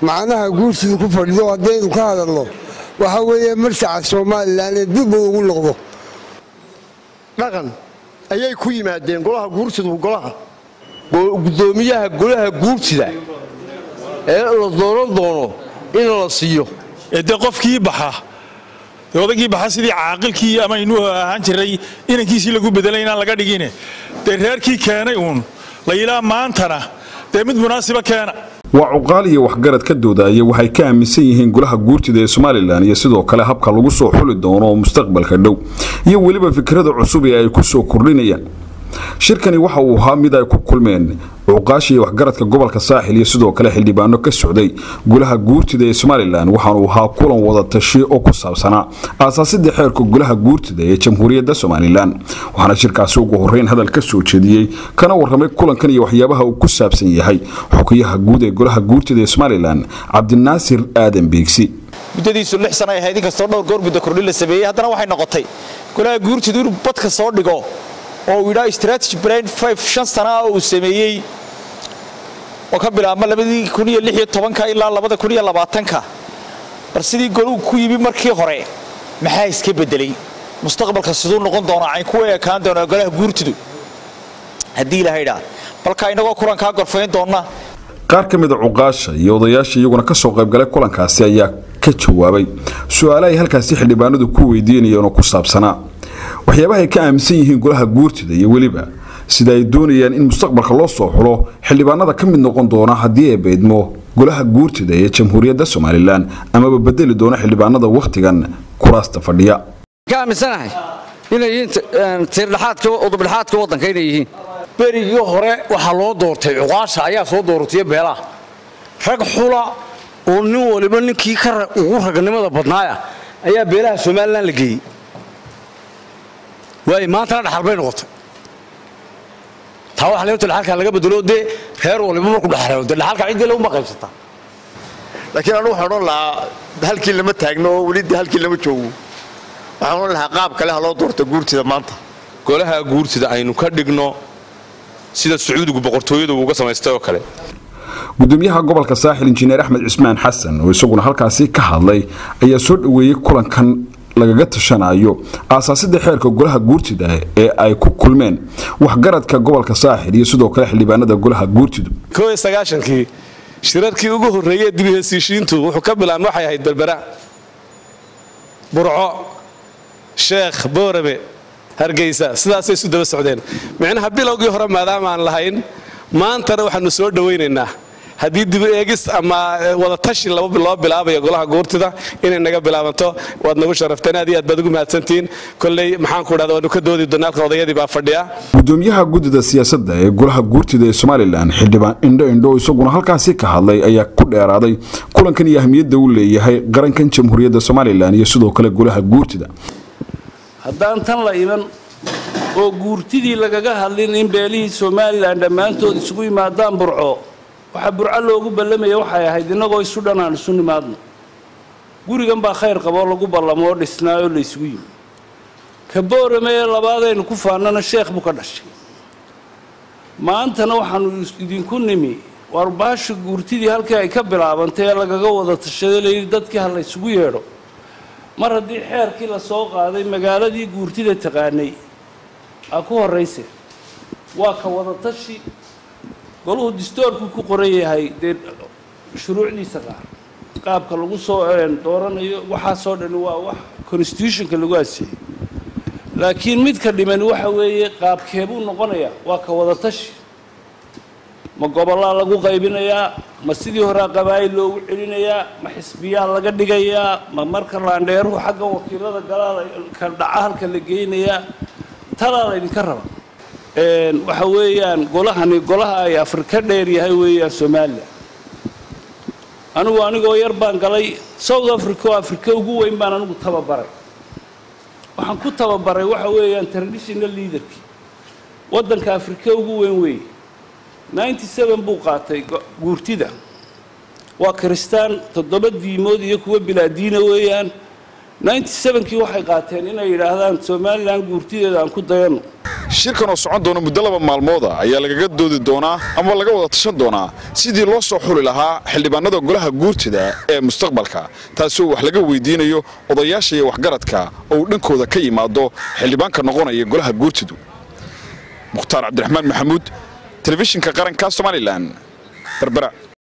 macnaha guursidu ku fadhido haddaynu ka hadalno waxaa weeye marsaca somalilan ee dib uu ugu noqdo dhaqan ayay ku yimaadeen golaha guursidu golaha gudoomiyaha golaha guurtida ee la dooran doono in la siiyo dee qofkii baxa dee odaygii baxa sidii caaqilkii ama inuu ahaan jiray inankiisii lagu bedelay inaan laga dhigine dee reerkii keenay uun la yilaa maantana dee mid munaasiba keena waa cuqaal iyo waxgarad ka doodaya waxay ka aaminsan yihiin golaha guurtida ee somalilan iyo sidoo kale habka lagu soo xuli doono mustaqbalka dhow iyo weliba fikrada cusub ee ay ku soo kordhinayaan shirkani waxa uu ahaa mid ay ku kulmeen cuqaasha iyo waxgaradka gobolka saaxil iyo sidoo kale xildhibaano ka socday golaha guurtida ee somalilan waxaanuu ahaa kulan wada tashi oo ku saabsanaa aasaasidda xeerka golaha guurtida ee jamhuuriyadda somalilan waxaana shirkaasi ugu horeyn hadal ka soo jeediyey kana warramay kulankan iyo waxyaabaha uu ku saabsan yahay xukiyaha guud ee golaha guurtida ee somalilan cabdinaasir aadan beegsi muddadiisu lix sana ay ahayd inkastoo dhowr goor muddo kordhin la sameeyey haddana waxay noqotay golaha guurtidu inuu badka soo dhigo oo uu yidhaa strategy brain five shan sana ah uu sameeyey oo ka bilaabma labadii kun iyo lix iyo tobanka ilaa labada kun iyo labaatanka bal sidii goluu ku yimi markii hore maxaa iska bedelay mustaqbalka siduu noqon doonaa cayn kuwa ekaan doonaa golaha guurtidu haddii ilahay dhaa balka inagoo kulankaa gorfayn doonna qaar ka mida cuqaasha iyo odayaasha iyaguna ka soo qaybgalay kulankaasi ayaa ka jawaabay su-aale ay halkaasi xildhibaanadu ku weydiinayeen oo ku saabsanaa waxyaabaha ay ka aaminsan yihiin golaha guurtida iyo weliba sida ay doonayaan in mustaqbalka loo soo xulo xildhibaanada ka mid noqon doona haddii ay beydmo golaha guurtida ee jamhuuriyadda somalilan amaba bedeli doona xildhibaanada wakhtigan kuraasta fadhiya ka aaminsanahay inay yihiin tiirdhaxaadka udubdhaxaadka waddanka inay yihiin berigii hore waxaa loo doortay cuqaasha ayaa soo dooratay beelaha rag xula oo nin waliba ninkii ugu raganimada badnaaya ayaa beelaha somalilan la geeyey waay maantana dhaxal bay noqotay taa waxa leeyahay dhaxalka laga bedelo dee reer waliba markuu dhaxalo dee dhaxalka cidii lagu maqaybsata laakiin anu waxaan odhan lahaa halkii lama taagno oo weli halkii lama joogo waxaan odhan lahaa qaab kale ha loo doorto guurtida maanta golaha guurtida aynu ka dhigno sida sacuudigu boqortooyadu uga samaystay oo kale gudoomiyaha gobolka saaxil injineer axmed cismaan xasan oo isaguna halkaasi ka hadlay ayaa soo dhoweeyey kulankan lagaga tashanayo aasaasidda xeerka golaha guurtida ee ay ku kulmeen waxgaradka gobolka saaxil iyo sidoo kale xildhibaanada golaha guurtidu kii shirarkii ugu horreeyey dibi hesiishiintu wuxuu ka bilaabmay waxay ahayd berbera burco sheekh boorame hargeysa sidaasay isu daba socdeen micnaha bilowgii hore maadaama aan lahayn maantana waxaanu soo dhowaynaynaa haddii dib eegis ama wadatashi loo bilaabayo golaha guurtida inay naga bilaabanto waad nagu sharafteen aad iyo aad baad ugu mahadsantihiin kolley maxaan ku dhahda waanu ka doodi doonaa halka odayadii baa fadhiya gudoomiyaha guddida siyaasadda ee golaha guurtida ee somalilan xildhibaan indho indho isaguna halkaasi ka hadlay ayaa ku dheeraaday kulankan iyo ahmiyadda uu leeyahay qarankan jamhuuriyadda somalilan iyo sidoo kale golaha guurtida haddaan tan la iman oo guurtidii lagaga hadlin in beelihii somalilan dhammaantood isugu yimaadaan burco waxaa burco loogu ballamaya waxay ahayd innagoo isu dhan aan isu nimaadno gurigan baa khayr qaboo lagu ballamoo dhisnaayoo la isugu yimi ka boorame ee labaadaynu ku faannana sheekh buu ka dhashay maantana waxaanu idinku nimi war baasha guurtidii halkii ay ka bilaabantay ee lagaga wada tashaday layidhi dadkii ha la ysugu yeedho mar haddii xeerkii la soo qaaday magaaladii guurtida taqaanay aa ku horrayse waa ka wadatashi goluhu distoorku ku qoran yahay dee shuruucdiisa qaar qaabka lagu soo dooranayo waxaasoo dhani waa wax constitutionka lagu aseeyey laakiin midka dhimani waxa weeye qaabkeebuu noqonayaa waa ka wadatashi ma gobollaa lagu qaybinayaa ma sidii horea qabaa'il loogu celinayaa ma xisbiyaa laga dhigayaa ma marka laandheeruhu xagga wakiilada galaa ka dhaca halka la geynayaa talaa laydinka raba waxa weeyaan golahani golaha ay afrika dheer yahay weeyaan somalilan anigu anigoo yar baan galay south africa oo afrika ugu weyn baan anigu tababaray waxaan ku tababaray waxa weeyaan traditional leaderkii waddanka afrika ugu weyn weeye ninety seven buu qaatay guurtida waa kiristaan toddoba diimood iyo kuwa bilaadiina weeyaan ninety sevenkii waxay qaateen inay yidhaahdaan somalilan guurtideeda aan ku dayanno shirkan oo socon doona muddo laba maalmooda ayaa lagaga doodi doonaa ama laga wada tashan doonaa sidii loo soo xuli lahaa xildhibaanada golaha guurtida ee mustaqbalka taasoo wax laga weydiinayo odayaasha iyo waxgaradka oo uu dhankooda ka yimaado xildhibaanka noqonaya golaha guurtidu mukhtaar cabdiraxmaan maxamuud telefishinka qaranka somalilan berbera